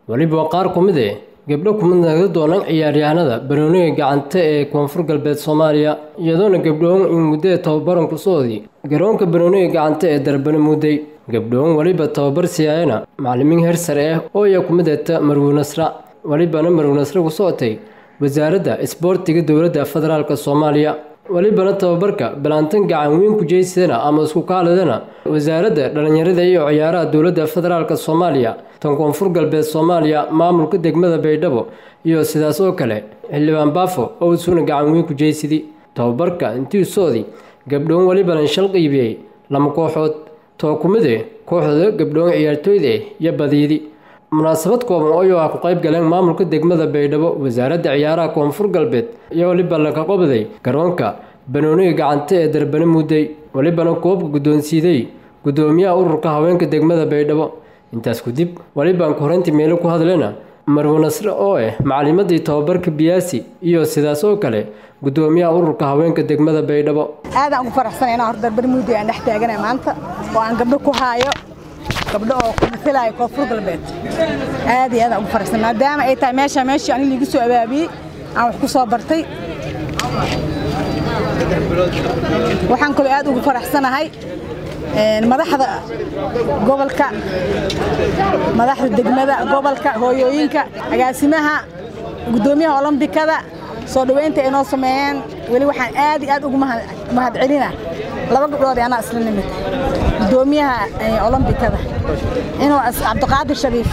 weliba qaar ku mid eh gabdho kumid naga doonaan ciyaaryahanada banooniga gacanta ee koonfur galbeed soomaaliya iyadoona gabdhoon in muddada tababaran ku soodii garoonka banooniga gacanta ee darbana mudday gabdhoon weliba tababar siyaayana macalimiin heer sare ah oo iya ku mid eta marwi nasra welibana marwi nasre ku socotay wasaaradda isboortiga dowladda federaalk soomaaliya welibana tababarka balantan gacan weyn ku jeysadana ama isku kaalidana wasaaradda dhallinyarada iyo ciyaaraha dowladda federaalk soomaaliya tan koonfur galbeed soomaaliya maamulka degmada baydhabo iyo sidaas oo kale xildhibaan baafo oo isuuna gacan weyn ku jeysidi tababarka intii soodi gabdhoon welibana shal qiibiyey lama kooxood too ku mid eh kooxda gabdhoon ciyaartooyda eh iyo badiidi munaasabad kooban oo ah ku qayb galeen maamulka degmada baydhabo wasaaradda ciyaaraha koonfur galbeed iyo weliba laga qobday garoonka banooniga gacanta ee darbane mudday welibana koobka guddoonsiiday guddoomiyaha ururka haweenka degmada baydhabo intaas kadib welibaan korintii meelo ku hadlena marwe nasre oo ah macalimadii tababarka biyaasi iyo sidaas oo kale guddoomiyaha ururka haweenka degmada baydhabo aadaan ugu faraxsanay inaan hor darbane mudday aan dhex taaganay maanta oo aan gabdho ku haayo gabdho oo ku matalaayo koonfur galbeed aad iyo aadaan ugu faraxsan maadaama ay tahay meesha meeshii aniga liigu soo abaabiyey aan wax ku soo bartay waxaan kaloo aad ugu faraxsanahay madaxda gobolka madaxda degmada gobolka hooyooyinka agaasimaha guddoomiyaha olombikada soo dhoweynta ay noo sameeyeen weli waxaan aad iyo aad ugu mahadcelina laba gabdhood anaa isla nimid guddoomiyaha olombikada inuu cabdiqaadir shariif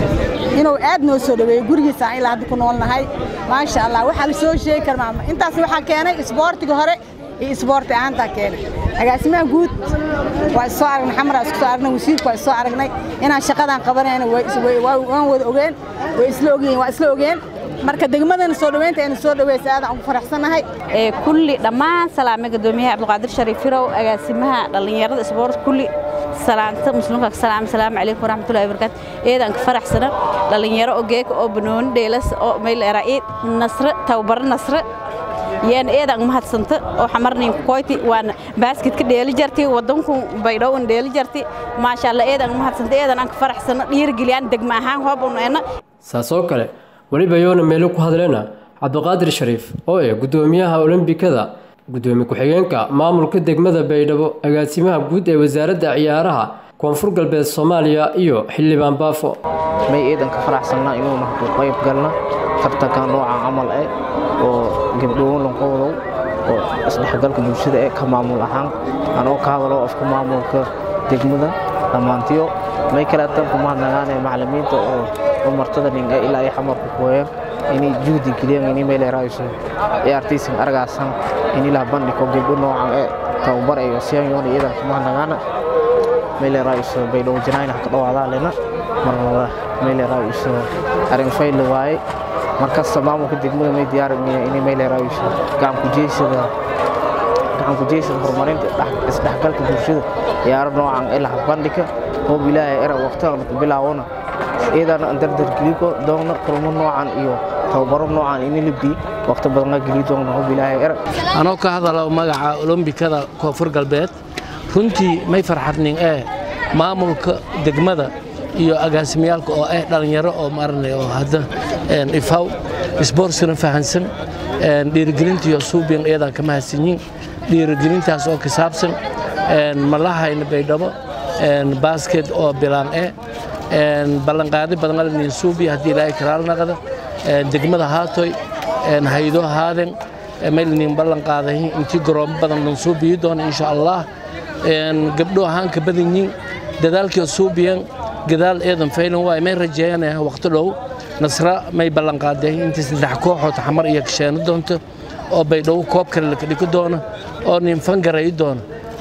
inuu aad noo soo dhaweeyey gurigiisa aan ilaa hadda ku noolnahay maasha allah waxaa la soo sheegi kara maama intaas waxaa keenay isboortiga hore iyo isboorti ahaantaa keenay agaasimaha guud waa isoo aragnay xamara isku soo aragnay wasiirka waa isoo aragnay inaan shaqadan qabanayna waan wada ogeen way isla ogeen waa isla ogeen marka degmadana soo dhaweynta aynu soo dhaweysa aadaan ugu faraxsanahay kulli dhammaan salaame guddoomiyaha cabdiqaadir shariif firow agaasimaha dhallinyarada isboort kulli salaanta muslimka salaam salaamu calaykum waraxmatullahi wabarakaatu eedaan ka faraxsana dhallinyaro oo geeka oo banooni dheelas oo meel eraaid nasre tababaro nasre yaan eedaan mahadsanta oo xamarnin koyti waan baaskitka dheeli jarti wadanku baydhowan dheeli jarti maasha allah eedaan mahadsanta eedaan aan ka faraxsana dhiirigeliyaan degma ahaan hoob uneena saas oo kale weliba yoona meelo ku hadleena cabdiqaadir shariif oo eh guddoomiyaha olombikada guddoomiye ku-xigeenka maamulka degmada baydhabo agaasimaha guud ee wasaaradda ciyaaraha koonfur galbeed soomaaliya iyo xildhibaan baafo may eedan ka faraxsannaa inuuna ku qayb galna tartankan noocan camal eh oo gabdhoon lanqoodow oo isdhexgalka bulshada ee ka maamul ahaan anoo ka hadalo afka maamulka degmada dhammaantiyo may kaleetan kumahadnagaane macalimiinta oo umartada nin ee ilaa ay xamarku kuwayeen inay juhdi geliyaan inay meel erayso ciyaartaysan argaasan in ilaa bandhiko gabdho noocan ee tababar ay siyan yoon iyadan kumahadnagaana meel erayso baydhow janaayna ka dhawaadaan lena marnaba meel erayso arin fayl waaye markasta maamulka degmada may diyaarinaya inay meel erayso gacan ku jeysada gacan ku jeysada horumarinta isdhexgalka bulshada ciyaaro noocan ee laha bandhika hoob ilaahay era waqtigan ku bilaawona iyadan dardar geligo doona kulmo noocan iyo tababaro noocan ini libdi waqti badan la geli doona hoob ilaahay era anoo ka hadalo magaca olombikada koonfur galbeed runtii may farxadnin ee maamulka degmada iyo agaasimiyaalka oo ah dhallinyaro oo maarnay oo hadda ifaw isboortsina fahansan dhiirigelinta iyo suubiyan iyadan ka mahadsanyiin dhiirigelintaas oo ka saabsan malahayna baydhabo baasket oo bilaan e ballanqaadi badan alnin suubiya haddii ilaahay karaal naqda degmada haatoy haydo haaden maylnin ballanqaadahi intii garoomo badan lan suubiyi doona insha allah gabdho ahaan ka badan yiin dadaalkii suubiyan gadaal eedan faylan waay may rajeeyanaya waqti dhow nasra may ballanqaaday intii saddex kooxood xamar iyo kasheeno doonto oo baydhabo koob kale laka dhigi doono oo nin fangarayi doono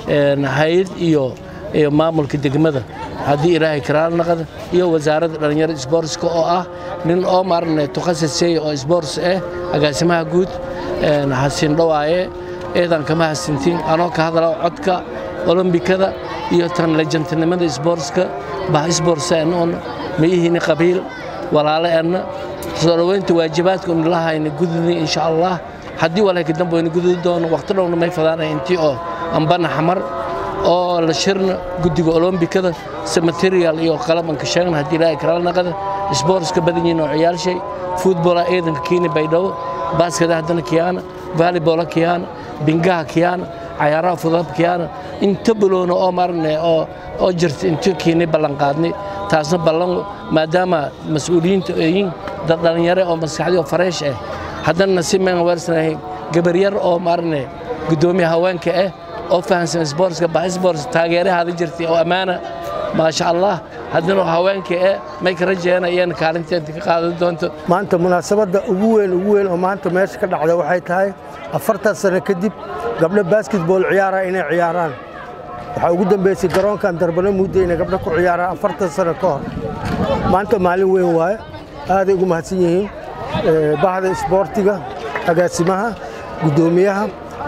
hayad iyo maamulka degmada haddii ilaahay karaal naqda iyo wasaaradda dhallinyarada isboortska oo ah nin oo maarne tukhasisay oo isboorts ah agaasimaha guud xasin dhowaaye eedan kama hasintiin anoo ka hadala codka olombikada iyo tan lejantinimada isboortska bah isboortsaanoona ma ihini qabiil walaale anna soo dhoweynta waajibaadka unilahayna gududni insha allah haddii walaalka dambe wayna gududi doono waqti dhowna may fadaanay intii oo ambana xamar oo la shirna guddiga olombikada se material iyo qalab aan ka sheegna haddii ilaahay karaal naqada isboortska badan yihiin oo ciyaalshay futbola ciidanka kiini baydhabo baaskada haddana kiyaana vaalibola kiyaana bingaha kiyaana cayaaraha fudab kiyaana inta buloona oo marne oo oo jirta inta kiini ballanqaadnay taasna ballan maadaama mas-uuliyiinta yihiin dad dhallinyare oo maskaxdii oo fareesh ah haddana nasiib maan weersanahay gabaryar oo marne gudoomiya haweenka ah oo fahansan isboortska bah isboorts taageerahaada jirtay oo ammaana maasha allah haddana haweenka eh may ka rajeena iyana kaalinteenta ka qaadan doonto maanta munaasabadda ugu weyn ugu weyn oo maanta meesha ka dhacda waxay tahay afartan sano kadib gabdho basketball ciyaara inay ciyaaraan waxaa ugu dambeysay garoonkan darbano muddo inay gabdho ku ciyaaraan afartan sano ka hor maanta maalin weyn waaye aaday ugu mahadsan yihiin bahda isboortiga agaasimaha guddoomiyaha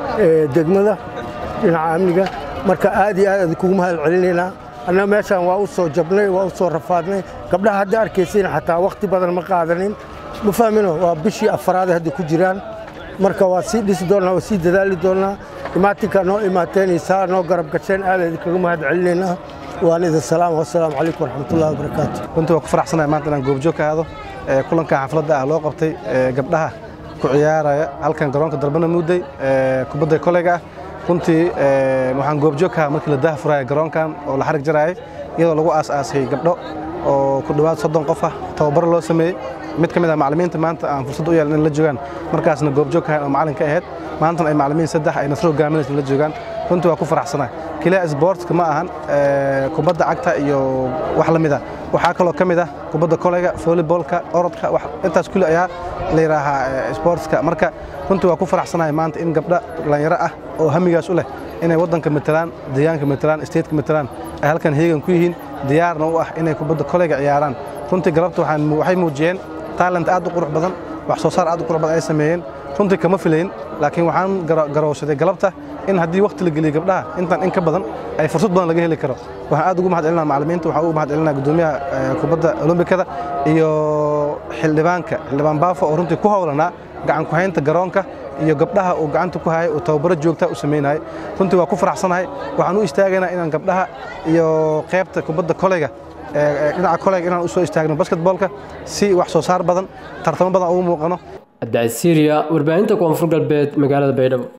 degmada dhinaca amniga marka aad iyo aad adkugu mahad celinaynaa annaga meeshaan waa u soo jabnay waa u soo rafaadnay gabdhaha hadda arkaysayna xataa wakhti badan ma qaadanin ma fahmino waa bishii afaraad hadda ku jiraan marka waa sii dhisi doonnaa waa sii dadaali doonnaa imaatinkaa noo imaateenaysaa noo garab gasheen aad idinkaga mahad celinaynaa waan idin salaam wasalaamu calaykum waraxmatullahi wabarakaatu runtii waa ku faraxsanahay maanta inaan goobjoog ka aado kulanka xafladda ah loo qabtay gabdhaha ku ciyaaraya halkan garoonka darbana mudday kubadda koleyga ah runtii waxaan goobjoog ka ahaa markii la daha furaya garoonkan oo la xarig jaraayay iyadoo lagu aas-aasay gabdho oo ku dhowaad soddon qof ah tababar loo sameeyey mid ka mid ah macallimiinta maanta aan fursad u yeelan in la joogaan markaasna goobjoog ka ahayn oo macallin ka ahayd maantana ay macallimiin saddex ay nasro hogaaminaysa la joogaan runtii waa ku faraxsanahay keliya isboortka ma ahan kubadda cagta iyo wax la mid ah waxaa kaloo ka mid ah kubadda koleyga volleybolka orodka intaas kulli ayaa la yidhaahaa isboortska marka runtii waa ku faraxsanahay maanta in gabdha dhallinyaro ah oo hamigaas u leh inay waddanka matelaan deegaanka matelaan stateka matelaan ay halkan heegan ku yihiin diyaarna u ah inay kubadda koleyga ciyaaraan runtii galabta waxay muujiyeen taalent aad u qurux badan wax soo saar aad u qurux badan ay sameeyeen runtii kama filayn laakiin waxaan garowsaday galabta in haddii wakhti la geliyo gabdhaha intan in ka badan ay fursad badan laga heli karo waxaan aad ugu mahad celinaa macallimiinta waxaan ugu mahad celinaa guddoomiyaha kubadda olombikada iyo xildhibaanka xildhibaan baafo oo runtii ku howlanaa gacan ku haynta garoonka iyo gabdhaha uu gacanta ku hayay uu tababaro joogta u samaynayay runtii waa ku faraxsanahay waxaan u istaagaynaa inaan gabdhaha iyo qaybta kubadda koleyga dhinaca koleyga inaan u soo istaagno basketboolka si wax soo saar badan tartamo badan ugu muuqano cabdicasiiriya warbaahinta koonfur galbeed magaalada baydhabo